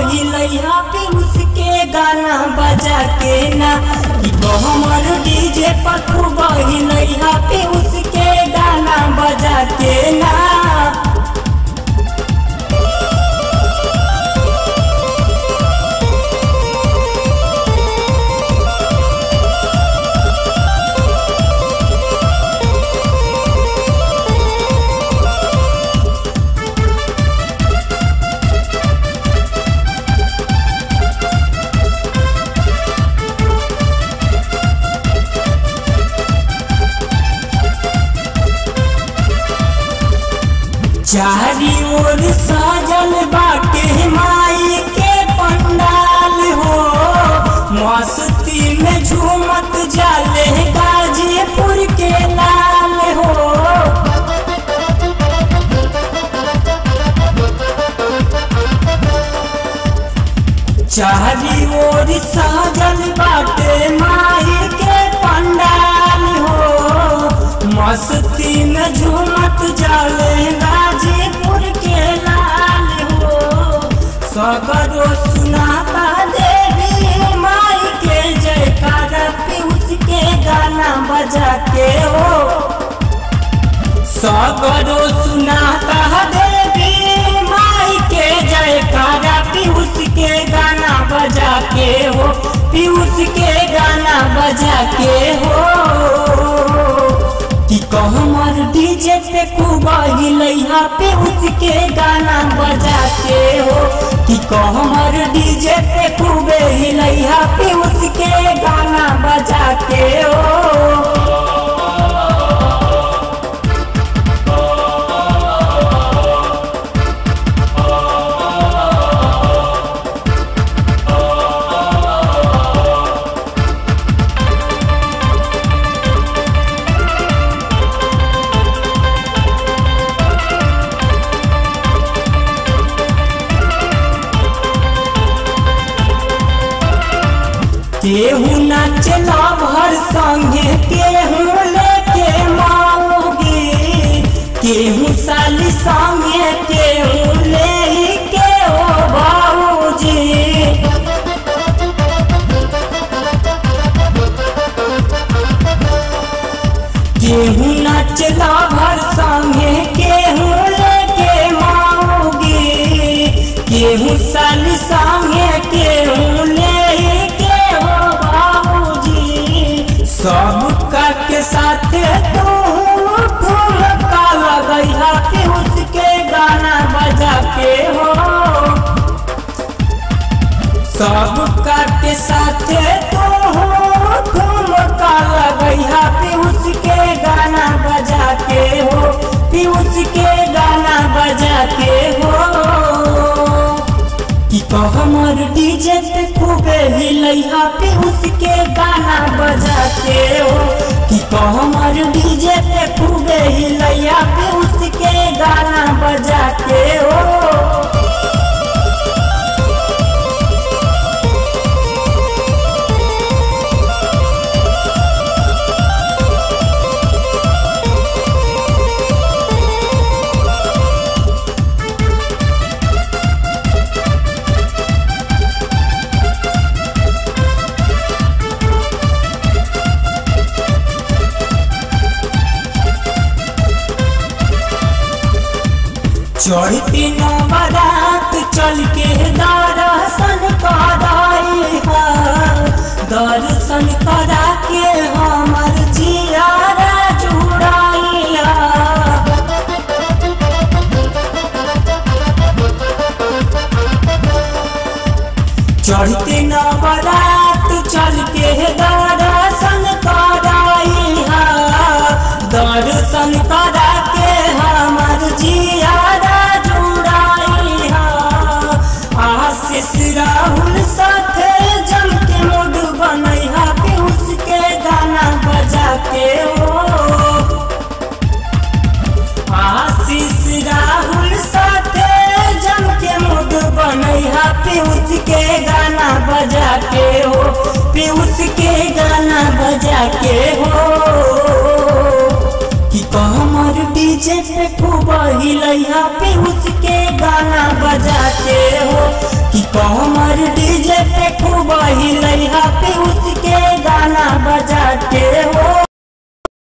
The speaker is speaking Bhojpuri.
हिलैया पे उसके गाना बजा के ना कि हमर डीजे पर खूब हिलैया पे उसके गाना बजा के ना चारी ओर सजल बाटे माई के पंडाल हो मस्ती में झूमत जाले गाजीपुर के लाल हो चारी ओर सजल बाटे माई के पंडाल हो मस्ती में झूमत जाले गाजीपुर के लाल हो सगरो सुनाता देवी माई के जयकारा पीयूष के गाना बजा के हो सगरो सुनाता देवी माई के जयकारा पीयूष के गाना बजा के हो पीयूष के गाना बजा के हो कि कहमर डीजे पे खूब हिलैया पे उसके गाना बजा के हो कि कहमर डीजे पे खूब हिलैया पे उसके गाना बजा के हो केहू नाचला भर संगे केहू लेके माओगी केहू साली संगे केहू ले के ओ बाबूजी केहू नाचला भर संगे केहू लेके माओगी केहू साली संगे केहू ले के हो बाबूजी सब का के साथ तू ठुमका लगैया के उसके गाना बजा के हो सब का के साथ तू ठुमका लगैया पीयूष के गाना बजा के हो पीयूष के गाना बजा के हो कि कहमर डीजे पे खूबे हिलैया पे उसके गाना बजा के हो कि कहमर डीजे पे खूबे हिलैया पे उसके गाना बजा के हो चढ़ती नवरात चल के दर्शन कराई दर्शन करा के हमर जियारा जुड़ाइया चढ़ते नवरात चल के दर्शन कराई दर्शन करा के हमर जियारा जुड़ाई आशीष राहुल साथे जम के मूड बनैहा पीयूष के गाना बजा के हो आशीष राहुल साथे जम के मूड बनैहा पीयूष के गाना बजा के हो पीयूष के गाना बजा के हो कि कमर डीजे पे खूब हिलैया पे उसके गाना बजा के